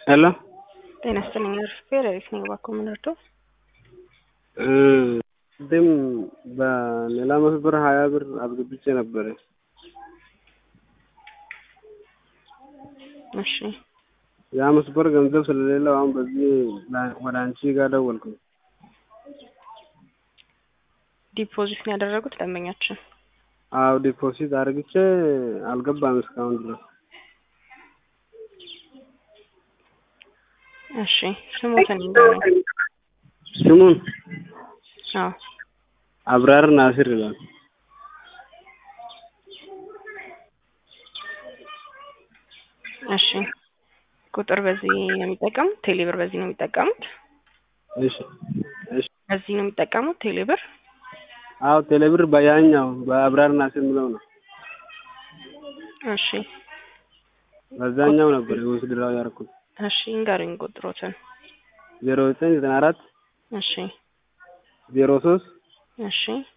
ሄሎ ጤና ይስጥልኝ አርፌ ሌሊት ነኝ እባክዎ ምን ልርዳዎ? ቅድም በሌላ መስመር ሀያ ብር አስገብቼ ነበረ። እሺ ያ መስመር ገንዘብ ስለሌለው አሁን በዚህ ወደ አንቺ ጋር ደወልኩኝ። ዲፖዚት ነው ያደረጉት ደንበኛችን? አዎ ዲፖዚት አድርግቼ አልገባም እስካሁን ድረስ። እሺ ስሞትን ይንገሩኝ። ስሙን አዎ አብራር ናስር ይላል። እሺ ቁጥር በዚህ ነው የሚጠቀሙት? ቴሌብር በዚህ ነው የሚጠቀሙት? እሺ እሺ በዚህ ነው የሚጠቀሙት ቴሌብር? አዎ ቴሌብር በያኛው በአብራር ናስር የሚለው ነው። እሺ በዛኛው ነበር የወስድራው ያደረኩት። እሺ ይንገሩኝ ቁጥሮትን። ዜሮ ዘጠኝ ዘጠና አራት እሺ ዜሮ ሶስት እሺ